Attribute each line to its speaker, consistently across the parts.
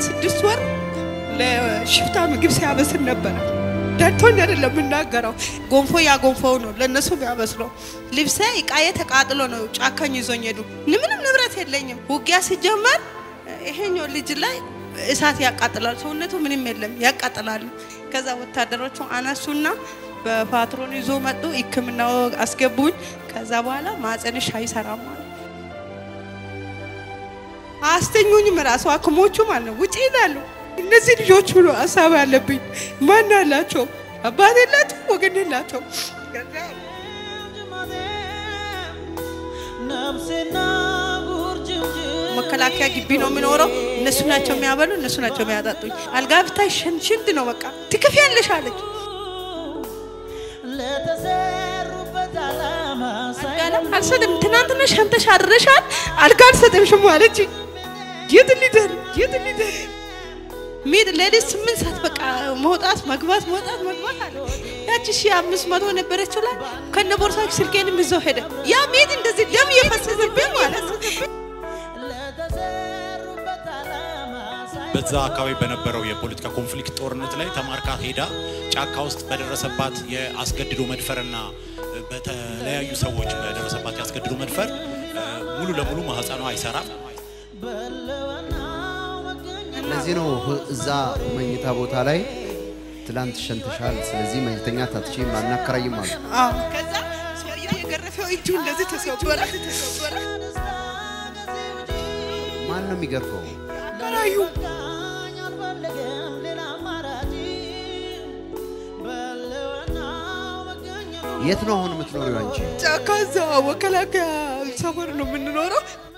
Speaker 1: ስድስት ወር ለሽፍታ ምግብ ሲያበስል ነበረ። ደርቶኝ አይደለም የምናገረው። ጎንፎ ያ ጎንፎው ነው ለእነሱ የሚያበስለው። ልብሴ እቃዬ ተቃጥሎ ነው ጫካኝ ይዞኝ ሄዱ። ምንም ንብረት የለኝም። ውጊያ ሲጀመር ይሄኛው ልጅ ላይ እሳት ያቃጥላል። ሰውነቱ ምንም የለም ያቃጥላሉ። ከዛ ወታደሮቹ አነሱና በፓትሮን ይዞ መጡ። ሕክምና አስገቡኝ። ከዛ በኋላ ማጸንሽ አይሰራም ማለት አስተኙኝም ራሱ ሐኪሞቹ ማለት ነው ውጭ ይላሉ። እነዚህ ልጆች ብሎ ሀሳብ አለብኝ። ማን አላቸው? አባት የላቸው፣ ወገን የላቸው። መከላከያ ግቢ ነው የሚኖረው። እነሱ ናቸው የሚያበሉ፣ እነሱ ናቸው የሚያጠጡኝ። አልጋ ብታይ ሽንት ነው በቃ ትክፍ ያለሽ አለች። አልጋ አልሰጥም። ትናንትና ሸንተሽ አድረሻል፣ አልጋ አልሰጥምሽም አለች። የት ሊደር የት ሊደር ሚድ ሌሊት ስምንት ሰዓት በቃ መውጣት መግባት መውጣት መግባት አለ። ያቺ ሺ አምስት መቶ ነበረችው ላይ ከነ ቦርሳች ስልኬንም ይዘው ሄደ። ያ ሚድ እንደዚህ ደም እየፈሰሰብኝ ማለት
Speaker 2: በዛ አካባቢ በነበረው የፖለቲካ ኮንፍሊክት ጦርነት ላይ ተማርካ ሄዳ ጫካ ውስጥ በደረሰባት የአስገድዶ መድፈርና በተለያዩ ሰዎች በደረሰባት የአስገድዶ መድፈር ሙሉ ለሙሉ ማህፀኗ አይሰራም።
Speaker 3: ለዚህ ነው እዛ መኝታ ቦታ ላይ ትላንት ሸንተሻል፣ ስለዚህ መኝተኛ ታትቺ አናከራይም አሉ።
Speaker 1: ከዛ ሰውየው የገረፈው እጁ እንደዚህ ተሰወረ ተሰወረ።
Speaker 3: ማን ነው የሚገርፈው?
Speaker 1: አከራዩ
Speaker 3: የት ነው አሁን የምትኖሪው አንቺ?
Speaker 1: ጫካ እዛ መከላከያ ሰፈር ነው የምንኖረው።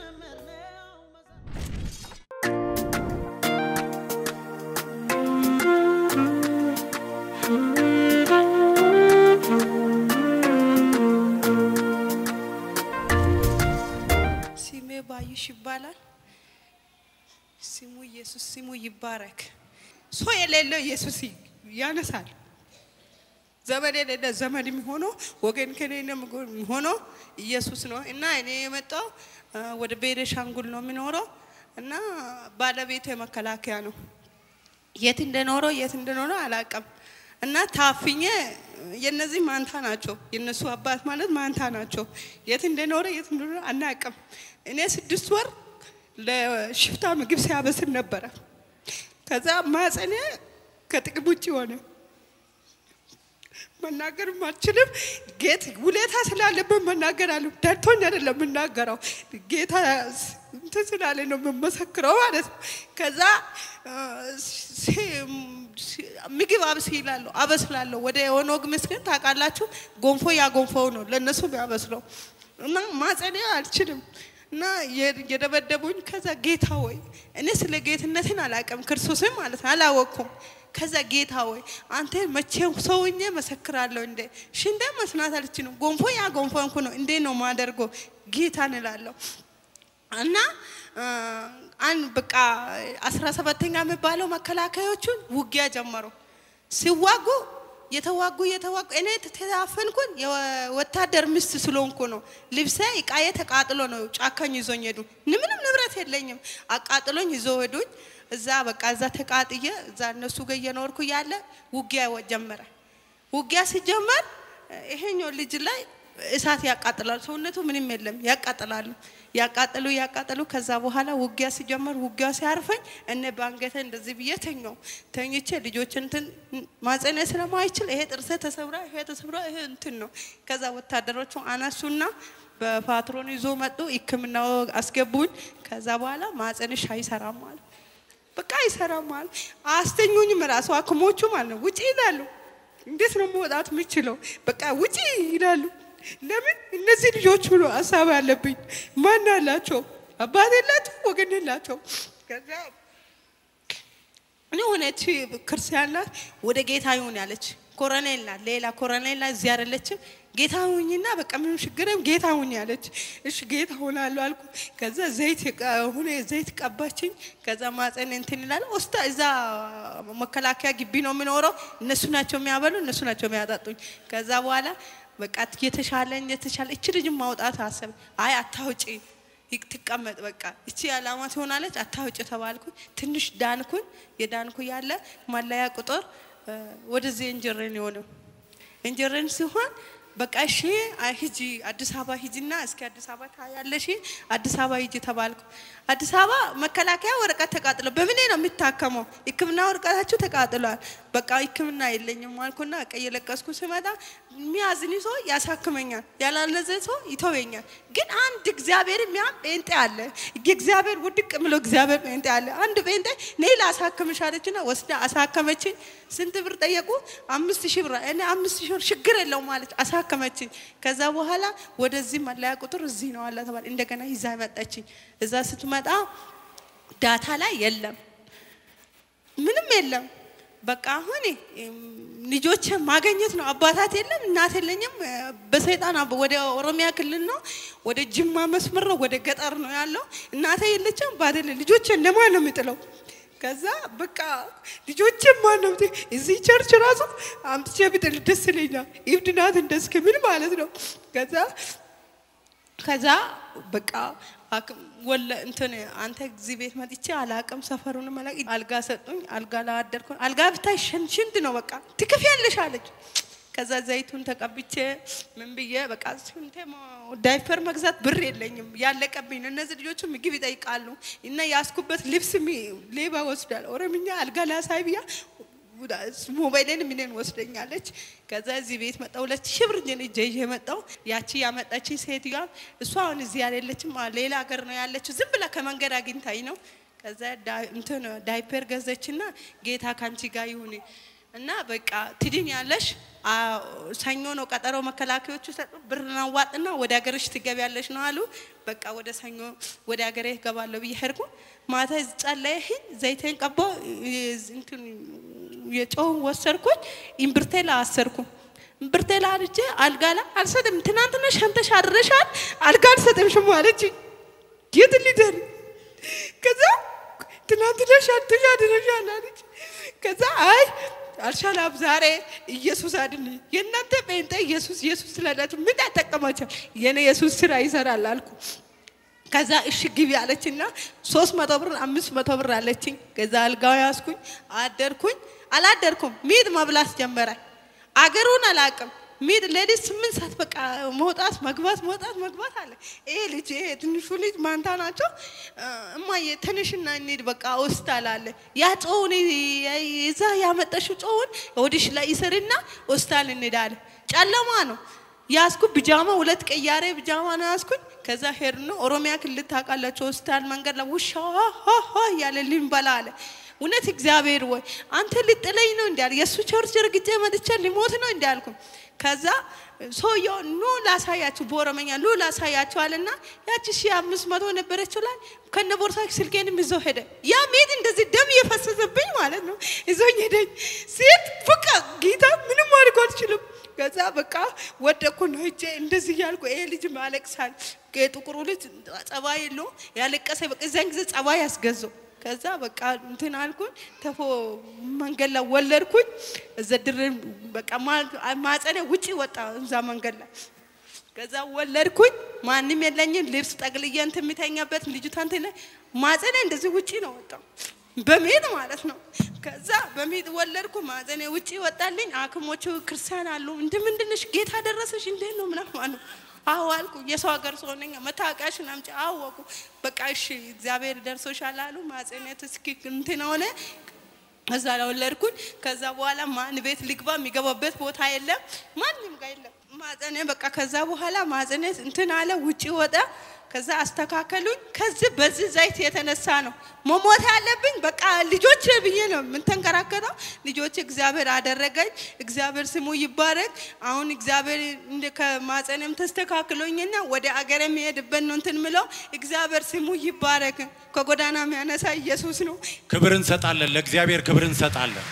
Speaker 1: ስሜ ባዩሽ ይባላል። ስሙ ኢየሱስ ስሙ ይባረክ። ሰው የሌለው ኢየሱስ ያነሳል። ዘመድ የሌለ ዘመድ የሚሆነው ወገን ከሌለ የሚሆነው ኢየሱስ ነው እና እኔ የመጣው ወደ ቤኒሻንጉል ነው የሚኖረው እና ባለቤቴ መከላከያ ነው። የት እንደኖረው የት እንደኖረው አላውቅም። እና ታፍኜ የነዚህ ማንታ ናቸው። የነሱ አባት ማለት ማንታ ናቸው። የት እንደኖረ የት እንደኖረ አናውቅም። እኔ ስድስት ወር ለሽፍታ ምግብ ሲያበስል ነበረ። ከዛ ማጸኔ ከጥቅም ውጭ ሆነ። መናገር አልችልም። ጌት ውለታ ስላለብን መናገር አለ ደርቶኝ አይደለም የምናገረው ጌታ እንትን ስላለ ነው የምመሰክረው ማለት ነው። ከዛ ምግብ አብስላለሁ አበስላለሁ። ወደ ኦኖግ ምስኪን ታውቃላችሁ፣ ጎንፎ ያ ጎንፎው ነው ለእነሱ ያበስለው እና ማጸኔ አልችልም እና የደበደቡኝ። ከዛ ጌታ ወይ እኔ ስለ ጌትነትን አላውቅም፣ ክርስቶስን ማለት ነው አላወቅኩም። ከዛ ጌታ ወይ አንተ መቼም ሰውኜ መሰክራለሁ እንዴ ሽንደ መስናት አልችልም። ጎንፎ ያ ጎንፎ እንኩ ነው እንዴ ነው ማደርገው ጌታን እላለሁ እና አንድ በቃ አስራ ሰባተኛ የሚባለው መከላከያዎቹን ውጊያ ጀመሩ። ሲዋጉ የተዋጉ የተዋጉ እኔ ተታፈንኩን የወታደር ሚስት ስለሆንኩ ነው። ልብሴ እቃዬ ተቃጥሎ ነው ጫካኝ ይዞኝ ሄዱ። ምንም ንብረት የለኝም። አቃጥሎኝ ይዞ ሄዱኝ። እዛ በቃ እዛ ተቃጥዬ እዛ እነሱ ጋር እየኖርኩ ያለ ውጊያ ጀመረ። ውጊያ ሲጀመር ይሄኛው ልጅ ላይ እሳት ያቃጥላል። ሰውነቱ ምንም የለም ያቃጥላሉ። ያቃጥሉ ያቃጥሉ። ከዛ በኋላ ውጊያ ሲጀመር ውጊያ ሲያርፈኝ እነ ባንገተ እንደዚህ ብዬ ተኛው። ተኝቼ ልጆች እንትን ማጸነ ስለማይችል ይሄ ጥርሴ ተሰብራ ይሄ ተሰብራ ይሄ እንትን ነው። ከዛ ወታደሮቹ አነሱና በፓትሮን ይዞ መጡ። ሕክምና አስገቡኝ። ከዛ በኋላ ማጸንሽ አይሰራም ማለት በቃ አይሰራም ማለት አስተኙኝም ራሱ ሐኪሞቹ ማለት ነው ውጪ ይላሉ። እንዴት ነው መውጣት የምችለው? በቃ ውጪ ይላሉ። ለምን እነዚህ ልጆች ብሎ ሀሳብ አለብኝ። ማን አላቸው? አባት የላቸው፣ ወገን የላቸው። ከዛ እኔ ሆነች ክርስቲያን ናት፣ ወደ ጌታ ይሁን ያለች ኮረኔል ናት። ሌላ ኮረኔል ናት፣ እዚህ አይደለችም። ጌታ ሁኝና በቃ ምንም ችግርም ጌታ ሁኝ ያለች። እሺ ጌታ ሆናለሁ አልኩ። ከዛ ዘይት ሁኔ ዘይት ቀባችኝ። ከዛ ማፀን እንትን ይላል ወስታ እዛ መከላከያ ግቢ ነው የምኖረው። እነሱ ናቸው የሚያበሉ፣ እነሱ ናቸው የሚያጠጡኝ። ከዛ በኋላ በቃ የተሻለኝ የተሻለ እች ልጅ ማውጣት አሰብ አይ አታውጪ ይቅ- ትቀመጥ በቃ እቺ ዓላማ ትሆናለች አታውጭ ተባልኩኝ። ትንሽ ዳንኩኝ። የዳንኩ ያለ ማለያ ቁጥር እ፣ ወደዚህ እንጀረን የሆነው እንጀረን ሲሆን በቃ እሺ አይ ሂጂ አዲስ አበባ ሂጂና እስኪ አዲስ አበባ ታያለሽ አዲስ አበባ ሂጂ ተባልኩ። አዲስ አበባ መከላከያ ወረቀት ተቃጥሎ በምኔ ነው የሚታከመው? ሕክምና ወረቀታችሁ ተቃጥሏል። በቃ ሕክምና የለኝም አልኩና በቃ እየለቀስኩ ስመጣ የሚያዝን ሰው ያሳክመኛል፣ ያላለዘ ሰው ይተወኛል። ግን አንድ እግዚአብሔር የሚያም ጴንጤ አለ። እግዚአብሔር ውድቅ ብሎ እግዚአብሔር ጴንጤ አለ። አንድ ጴንጤ ነይ ላሳክምሽ አለችና ወስዳ አሳከመችኝ። ስንት ብር ጠየቁ? አምስት ሺህ ብር። እኔ አምስት ሺህ ብር ችግር የለውም ማለች አሳከመችኝ። ከዛ በኋላ ወደዚህ መለያ ቁጥር እዚህ ነው አለ ተባለ። እንደገና ይዛ መጣችኝ። እዛ ስትመጣ ዳታ ላይ የለም ምንም የለም። በቃ አሁን ልጆች ማገኘት ነው። አባታት የለም፣ እናት የለኝም። በሰይጣን አብ- ወደ ኦሮሚያ ክልል ነው፣ ወደ ጅማ መስመር ነው፣ ወደ ገጠር ነው ያለው። እናቴ የለችም፣ አባት የለ። ልጆች ለማን ነው የምጥለው? ከዛ በቃ ልጆች ማን ነው የምጥለው? እዚህ ቸርች ራሱ አምጥቼ ብጥል ደስ ይለኛል። ኢብድ ናት እንደስክሚል ማለት ነው። ከዛ ከዛ በቃ አክም ወለ እንትን አንተ እዚህ ቤት መጥቼ አላቅም ሰፈሩን መላቅ አልጋ ሰጡኝ። አልጋ ላይ አደርኩ። አልጋ ብታይ ሸን- ሽንት ነው በቃ ትክፍያለሽ አለች። ከዛ ዘይቱን ተቀብቼ ምን ብዬ በቃ ስንቴ ሞ- ዳይፐር መግዛት ብር የለኝም ያለቀብኝ ነው። እነዚህ ልጆቹ ምግብ ይጠይቃሉ እና ያስኩበት ልብስ ሚ- ሌባ ወስዳል። ኦሮምኛ አልጋ ላሳይ ብያ ሞባይልን ምንን ወስደኛለች። ከዛ እዚህ ቤት መጣ። ሁለት ሺህ ብር እጄን ይዤ ይዤ መጣሁ። ያቺ ያመጣችኝ ሴትዮዋ እሷ አሁን እዚህ ያሌለችም ሌላ ሀገር ነው ያለችው። ዝም ብላ ከመንገድ አግኝታኝ ነው። ከዛ ዳ- እንትን ዳይፐር ገዘችና ጌታ ካንቺ ጋር ይሁን እና በቃ ትድን ያለሽ ሰኞ ነው ቀጠሮ መከላከያዎቹ ሰጡ። ብር ናዋጥና ወደ ሀገርሽ ትገቢያለሽ ነው አሉ። በቃ ወደ ሰኞ ወደ ሀገሬ እገባለሁ ብዬ ሄድኩ። ማታ ጸለይኩኝ፣ ዘይቴን ቀባሁ፣ እንትን የጨውን ወሰድኩኝ፣ እምብርቴ ላይ አሰርኩ። እምብርቴ ላይ አድርጌ አልጋ ላይ አልሰጥም፣ ትናንትና ሸንተሽ አድረሻል፣ አልጋ አልሰጥምሽም አለችኝ። የት ልደር ከዛ ትናንትና ሸንተሽ አድረሻል አለች። ከዛ አይ አልሻላም ዛሬ ኢየሱስ አድን የእናንተ ጴንጤ ኢየሱስ ኢየሱስ ስለላችሁ ምን ያጠቀማቸው የኔ ኢየሱስ ስራ ይሰራል አልኩ። ከዛ እሺ ግቢ አለችና ሶስት መቶ ብር አምስት መቶ ብር አለችኝ። ከዛ አልጋው ያዝኩኝ አደርኩኝ። አላደርኩም ሚጥ መብላት ጀመረ። አገሩን አላውቅም። ሚጥ ሌሊት ስምንት ሰዓት በቃ መውጣት መግባት መውጣት መግባት አለ። ይሄ ልጅ ይሄ ትንሹ ልጅ ማንታ ናቸው። እማዬ ትንሽና እንሂድ በቃ ሆስፒታል አለ። ያ ጮውን እዛ ያመጠሽው ጮውን ወዲሽ ላይ ይስርና ሆስፒታል እንሄዳለ። ጨለማ ነው። ያዝኩ ብጃማ ሁለት ቀያሬ ብጃማ ነው ያዝኩኝ። ከዛ ሄድ ነው ኦሮሚያ ክልል ታውቃላችሁ፣ ሆስፒታል መንገድ ላይ ውሻ ሆ እያለ ልንበላ አለ። እውነት እግዚአብሔር ወይ አንተ ልጥለኝ ነው እንዲያል የእሱ ቸርች ረግጬ መጥቼ ሊሞት ነው እንዲያልኩ ከዛ ሰውየው ኑ ላሳያችሁ በኦሮመኛ ኑ ላሳያችሁ አለና ያቺ ሺ አምስት መቶ ነበረችው ላይ ከነ ቦርሳ ስልኬንም ይዞ ሄደ። ያ ሜት እንደዚህ ደም እየፈሰሰብኝ ማለት ነው ይዞኝ ሄደኝ። ሴት በቃ ጌታ ምንም አድርጎ አልችልም። ከዛ በቃ ወደኩ ነው እጄ እንደዚህ እያልኩ ይሄ ልጅ ማለቅሳል። የጥቁሩ ልጅ ጸባይ የለውም ያለቀሰ በቃ እዚያን ጊዜ ጸባይ ያስገዘው ከዛ በቃ እንትን አልኩኝ ተፎ መንገድ ላይ ወለድኩኝ። እዛ ድር በቃ ማጸኔ ውጪ ወጣ እዛ መንገድ ላይ ከዛ ወለድኩኝ። ማንም የለኝም። ልብስ ጠቅልዬ እንትን የሚተኛበት ልጅቷ እንትን ላይ ማጸኔ እንደዚህ ውጪ ነው ወጣው በሜጥ ማለት ነው። ከዛ በሜጥ ወለድኩ። ማጸኔ ውጪ ወጣልኝ። ሐኪሞቹ ክርስቲያን አሉ እንደ ምንድነሽ ጌታ ደረሰሽ እንዴት ነው ምናምን አሉ። አዎ አልኩ። የሰው ሀገር ሰው ነኝ። መታወቂያሽን አምጪ። አወቁ። በቃ እሺ እግዚአብሔር ደርሶሻል አሉ። ማጸኔት እስኪ እንትን ሆነ። እዛ ላይ ወለድኩኝ። ከዛ በኋላ ማን ቤት ልግባ የሚገባበት ቦታ የለም፣ ማንም ጋር የለም። ማጸኔ በቃ ከዛ በኋላ ማጸኔ እንትን አለ። ውጪ ወጣ። ከዛ አስተካከሉኝ። ከዚህ በዚህ ዘይት የተነሳ ነው መሞት ያለብኝ። በቃ ልጆች ብዬ ነው የምንተንከራከተው። ልጆች እግዚአብሔር አደረገኝ። እግዚአብሔር ስሙ ይባረክ። አሁን እግዚአብሔር እንደ ከማጸኔም ተስተካክሎኝና ወደ አገር የሚሄድበት ነው እንትን ምለው። እግዚአብሔር ስሙ ይባረክ። ከጎዳና የሚያነሳ ኢየሱስ ነው።
Speaker 2: ክብር እንሰጣለን፣ ለእግዚአብሔር ክብር እንሰጣለን።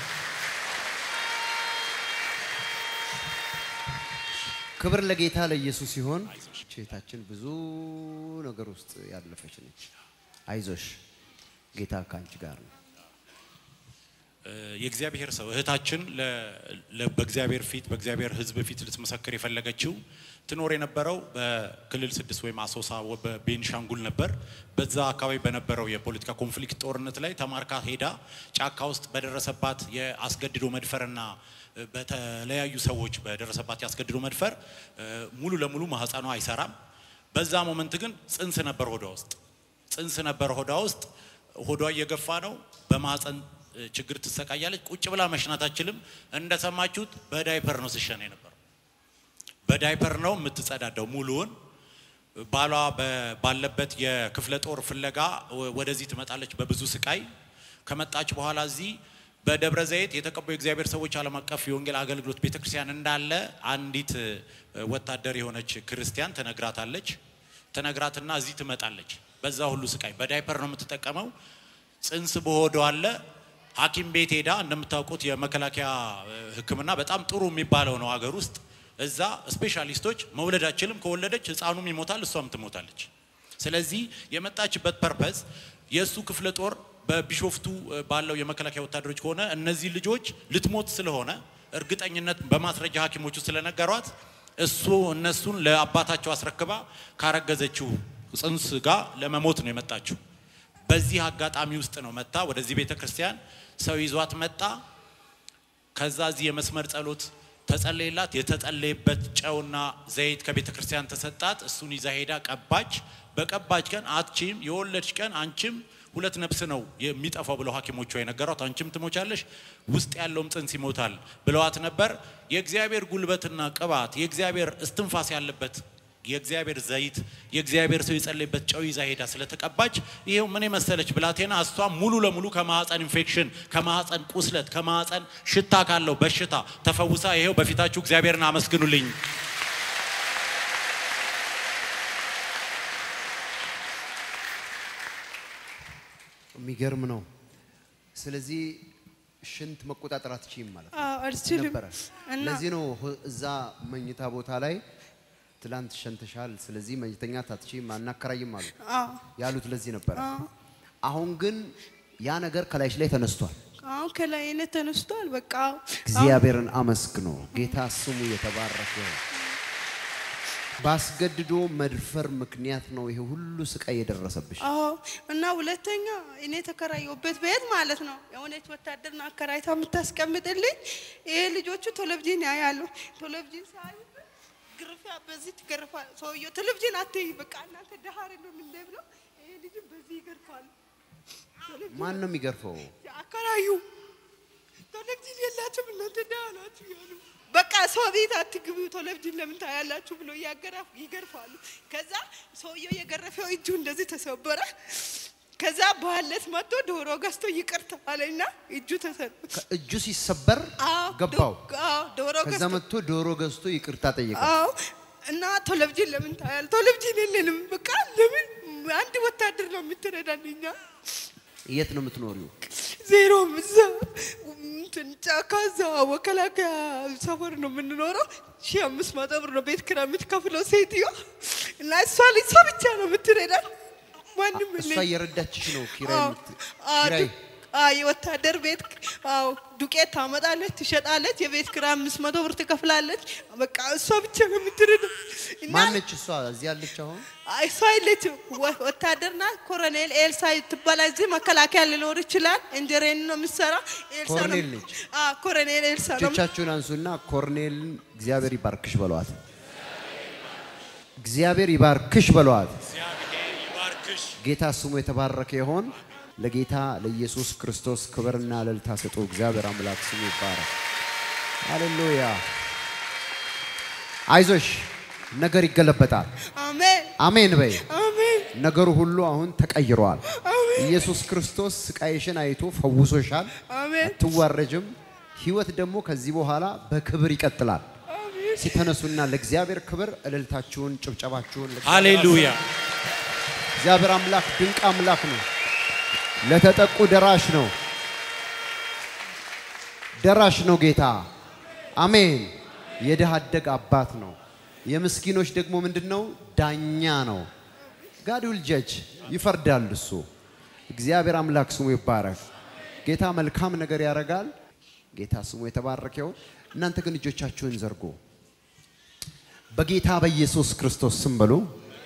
Speaker 3: ክብር ለጌታ ለኢየሱስ ሲሆን ቼታችን ብዙ ነገር ውስጥ ያለፈች ነች። አይዞሽ ጌታ ከአንቺ ጋር ነው።
Speaker 2: የእግዚአብሔር ሰው እህታችን ለ- ለ- በእግዚአብሔር ፊት በእግዚአብሔር ሕዝብ ፊት ልትመሰክር የፈለገችው ትኖር የነበረው በክልል ስድስት ወይም አሶሳ ወ- በቤንሻንጉል ነበር። በዛ አካባቢ በነበረው የፖለቲካ ኮንፍሊክት ጦርነት ላይ ተማርካ ሄዳ ጫካ ውስጥ በደረሰባት የአስገድዶ መድፈርና እ፣ በተለያዩ ሰዎች በደረሰባት የአስገድዶ መድፈር እ፣ ሙሉ ለሙሉ ማህፀኗ አይሰራም። በዛ ሞመንት ግን ጽንስ ነበር ሆዷ ውስጥ ጽንስ ነበር ሆዷ ውስጥ ሆዷ እየገፋ ነው። በማህፀን እ፣ ችግር ትሰቃያለች። ቁጭ ብላ መሽናት አትችልም። እንደሰማችሁት በዳይፐር ነው ስሸና የነበረው። በዳይፐር ነው የምትጸዳዳው ሙሉውን። ባሏ በ- ባለበት የክፍለ ጦር ፍለጋ ወ- ወደዚህ ትመጣለች በብዙ ስቃይ። ከመጣች በኋላ እዚህ በደብረ ዘይት የተቀቡ የእግዚአብሔር ሰዎች ዓለም አቀፍ የወንጌል አገልግሎት ቤተክርስቲያን እንዳለ አንዲት እ፣ ወታደር የሆነች ክርስቲያን ትነግራታለች። ትነግራትና እዚህ ትመጣለች። በዛ ሁሉ ስቃይ በዳይፐር ነው የምትጠቀመው። ጽንስ በሆዷ አለ። ሐኪም ቤት ሄዳ እንደምታውቁት የመከላከያ እ፣ ሕክምና በጣም ጥሩ የሚባለው ነው ሀገር ውስጥ። እዛ ስፔሻሊስቶች መውለድ አችልም፣ ከወለደች ህፃኑም ይሞታል፣ እሷም ትሞታለች። ስለዚህ የመጣችበት ፐርፐዝ የእሱ ክፍለ ጦር በቢሾፍቱ እ፣ ባለው የመከላከያ ወታደሮች ከሆነ እነዚህ ልጆች ልትሞት ስለሆነ እርግጠኝነት በማስረጃ ሐኪሞቹ ስለነገሯት እሱ እነሱን ለአባታቸው አስረክባ ካረገዘችው ጽንስ ጋር ለመሞት ነው የመጣችው። በዚህ አጋጣሚ ውስጥ ነው መጣ ወደዚህ ቤተ ክርስቲያን ሰው ይዟት መጣ። ከዛ እዚህ የመስመር ጸሎት ተጸለየላት። የተጸለየበት ጨውና ዘይት ከቤተ ክርስቲያን ተሰጣት። እሱን ይዛ ሄዳ ቀባች። በቀባች ቀን አትቺም የወለድሽ ቀን አንቺም ሁለት ነፍስ ነው የሚጠፋው ብለው ሐኪሞቿ የነገሯት አንቺም ትሞቻለሽ፣ ውስጥ ያለውም ጽንስ ይሞታል ብለዋት ነበር። የእግዚአብሔር ጉልበትና ቅባት የእግዚአብሔር እስትንፋስ ያለበት የእግዚአብሔር ዘይት የእግዚአብሔር ሰው የጸለይበት ጨው ይዛ ሄዳ ስለተቀባች ይሄው ምን የመሰለች ብላቴና እሷ ሙሉ ለሙሉ ከማህፀን ኢንፌክሽን፣ ከማህፀን ቁስለት፣ ከማህፀን ሽታ ካለው በሽታ ተፈውሳ ይሄው በፊታችሁ እግዚአብሔርን አመስግኑልኝ።
Speaker 3: የሚገርም ነው። ስለዚህ ሽንት መቆጣጠር አትችይም ማለት ነው
Speaker 1: አዎ፣ አልችልም
Speaker 3: ነበረ።
Speaker 1: እና
Speaker 3: ለዚህ ነው ህ- እዛ መኝታ ቦታ ላይ ትላንት ሸንተሻል፣ ስለዚህ መኝተኛት አትችይም አናከራይም አሉ
Speaker 1: አዎ
Speaker 3: ያሉት ለዚህ ነበረ።
Speaker 1: አዎ
Speaker 3: አሁን ግን ያ ነገር ከላይሽ ላይ ተነስቷል።
Speaker 1: አሁን ከላይ እኔ ተነስቷል። በቃ
Speaker 3: እግዚአብሔርን አመስግኖ ጌታ ስሙ የተባረከ ይሁን። ባስገድዶ መድፈር ምክንያት ነው ይሄ ሁሉ ስቃይ የደረሰብሽ።
Speaker 1: አዎ እና ሁለተኛ እኔ የተከራየሁበት ቤት ማለት ነው የሆነች ወታደርና አከራይታ የምታስቀምጥልኝ ይሄ ልጆቹ ቴሌቪዥን ያያሉ። ቴሌቪዥን ሳዩ ግርፊያ በዚህ ትገርፋ ሰውየው ቴሌቪዥን አትይ በቃ እናንተ ደሃ አይደለም እንደ ብለው ይሄ ልጅ በዚህ ይገርፋሉ።
Speaker 3: ማን ነው የሚገርፈው?
Speaker 1: አከራዩ ቴሌቪዥን የላችሁም እናንተ ደሃ ናችሁ ያሉ በቃ ሰው ቤት አትግቡ ቴሌቪዥን ለምን ታያላችሁ ብሎ እያገራፉ ይገርፋሉ። ከዛ ሰውየው የገረፈው እጁ እንደዚህ ተሰበረ። ከዛ በኋለት መጥቶ ዶሮ ገዝቶ ይቅርታ አለና እጁ ተሰበረ።
Speaker 3: ከእጁ ሲሰበር
Speaker 1: አዎ፣
Speaker 3: ገባው።
Speaker 1: ዶ- አዎ፣ ዶሮ
Speaker 3: ከዛ
Speaker 1: ገዝቶ
Speaker 3: መጥቶ ዶሮ ገዝቶ ይቅርታ ጠየቀ።
Speaker 1: አዎ እና ቴሌቪዥን ለምን ታያል? ቴሌቪዥን የለንም። በቃ ለምን አንድ ወታደር ነው የምትረዳን እኛ
Speaker 3: የት ነው የምትኖሪው?
Speaker 1: ዜሮ እዛ እንትን ጫካ እዛ መከላከያ ሰፈር ነው የምንኖረው። ሺህ አምስት መቶ ብር ነው ቤት ኪራይ የምትከፍለው ሴትዮ እና እሷ ልጅ እሷ ብቻ ነው የምትረዳን። ማንም
Speaker 3: እሷ
Speaker 1: የለም።
Speaker 3: እየረዳችሽ ነው ኪራይ
Speaker 1: አዎ፣
Speaker 3: የምት-
Speaker 1: አዎ፣
Speaker 3: ኪራይ
Speaker 1: ዱ- አዎ፣ የወታደር ቤት አዎ፣ ዱቄት ታመጣለች፣ ትሸጣለች። የቤት ኪራይ አምስት መቶ ብር ትከፍላለች። በቃ እሷ ብቻ ነው የምትረዳን እና
Speaker 3: ማነች እሷ? እዚህ ያለች አሁን
Speaker 1: አይ፣ እሷ የለችም። ወ- ወታደር ናት። ኮሎኔል ኤልሳ ትባላለች። እዚህ መከላከያ ሊኖር ይችላል። እንጀሬን ነው የምትሰራ። ኤልሳ ነው-
Speaker 3: ኮሎኔል ነች?
Speaker 1: አዎ፣ ኮሎኔል ኤልሳ ነው።
Speaker 3: እጆቻችሁን አንሱና ኮርኔልን እግዚአብሔር ይባርክሽ በለዋት። እግዚአብሔር ይባርክሽ በለዋት።
Speaker 2: እግዚአብሔር ይባርክሽ።
Speaker 3: ጌታ ስሙ የተባረከ ይሆን። ለጌታ ለኢየሱስ ክርስቶስ ክብርና እልልታ ስጡ። እግዚአብሔር አምላክ ስሙ ይባረክ። ሃሌሉያ። አይዞሽ፣ ነገር ይገለበጣል።
Speaker 1: አሜን
Speaker 3: አሜን በይ።
Speaker 1: አሜን
Speaker 3: ነገሩ ሁሉ አሁን ተቀይሯል።
Speaker 1: አሜን
Speaker 3: ኢየሱስ ክርስቶስ ስቃይሽን አይቶ ፈውሶሻል።
Speaker 1: አሜን
Speaker 3: አትዋረጅም። ህይወት ደግሞ ከዚህ በኋላ በክብር ይቀጥላል።
Speaker 1: አሜን
Speaker 3: ሲተነሱና ለእግዚአብሔር ክብር እልልታችሁን፣ ጭብጨባችሁን ለእግዚአብሔር
Speaker 2: ሃሌሉያ።
Speaker 3: እግዚአብሔር አምላክ ድንቅ አምላክ ነው። ለተጠቁ ደራሽ ነው። ደራሽ ነው ጌታ። አሜን። የድሃ አደግ አባት ነው። የምስኪኖች ደግሞ ምንድን ነው? ዳኛ ነው። ጋድ ዊል ጀጅ ይፈርዳል እሱ። እግዚአብሔር አምላክ ስሙ ይባረክ። ጌታ መልካም ነገር ያደርጋል። ጌታ ስሙ የተባረከ ይሁን። እናንተ ግን እጆቻችሁን ዘርጉ። በጌታ በኢየሱስ ክርስቶስ ስም በሉ።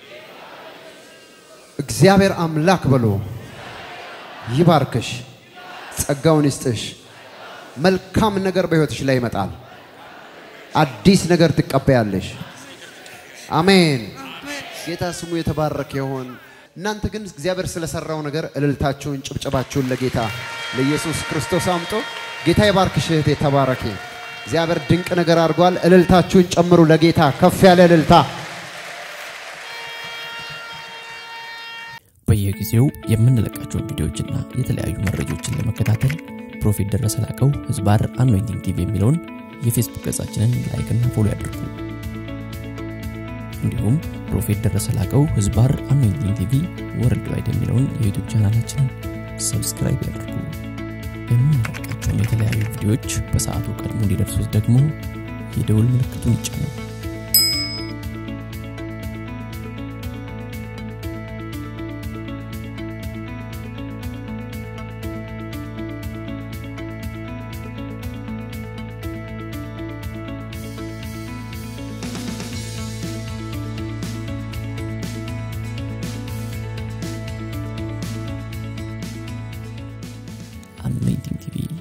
Speaker 3: እግዚአብሔር አምላክ በሉ። ይባርክሽ፣ ጸጋውን ይስጥሽ። መልካም ነገር በሕይወትሽ ላይ ይመጣል። አዲስ ነገር ትቀበያለሽ። አሜን። ጌታ ስሙ የተባረከ ይሁን። እናንተ ግን እግዚአብሔር ስለሰራው ነገር እልልታችሁን፣ ጭብጨባችሁን ለጌታ ለኢየሱስ ክርስቶስ አምጦ ጌታ ይባርክሽ እህቴ፣ ተባረኪ። እግዚአብሔር ድንቅ ነገር አድርጓል። እልልታችሁን ጨምሩ ለጌታ ከፍ ያለ እልልታ።
Speaker 4: በየጊዜው የምንለቃቸውን ቪዲዮዎችና የተለያዩ መረጃዎችን ለመከታተል ፕሮፌት ደረሰ ላቀው ህዝባር አኖይንቲንግ ቲቪ የሚለውን የፌስቡክ ገጻችንን ላይክና ፎሎ ያድርጉ። እንዲሁም ፕሮፌት ደረሰ ላቀው ህዝባር አኖይንቲንግ ቲቪ ወርልድ ዋይድ የሚለውን የዩቱብ ቻናላችንን ሰብስክራይብ ያድርጉ። የምንለቃቸውን የተለያዩ ቪዲዮዎች በሰዓቱ ቀድሞ እንዲደርሱት ደግሞ የደውል ምልክቱን ይጫኑ። አኖይንቲንግ ቲቪ